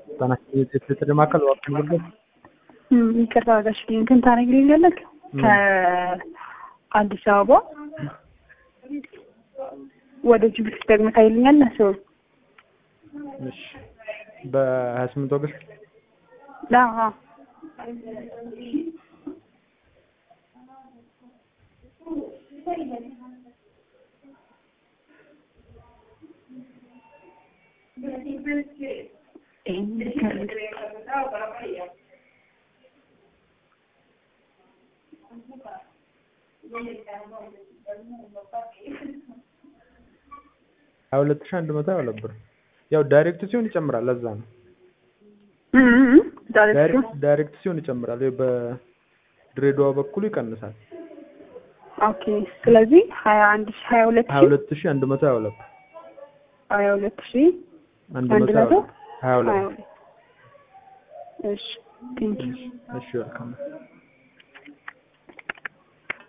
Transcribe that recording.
የትምህርት ማዕከል እባክህ ንገረኝ። ይቅርታ ጋሽ እንትን ታደርግልኛለህ? ከአዲስ አበባ ወደ ጅቡቲ ደግሞ ታይልኛለህ? ሰው እሺ በሀያ ስምንት ኦገስት አዎ ሀያ ሁለት ሺህ አንድ መቶ ሀያ ሁለት ብር ያው ዳይሬክት ሲሆን ይጨምራል። ለዛ ነው ዳይሬክት ሲሆን ይጨምራል። በድሬዳዋ በኩል ይቀንሳል። ኦኬ ስለዚህ ሀያ አንድ ሺህ ሀያ ሁለት ሀያ ሁለት ሺህ አንድ መቶ ሀያ ሁለት ሀያ ሁለት ሺህ አንድ አንድ መቶ መቶ ሀያ ሁለት እሺ ቴንኪው እሺ ወልካም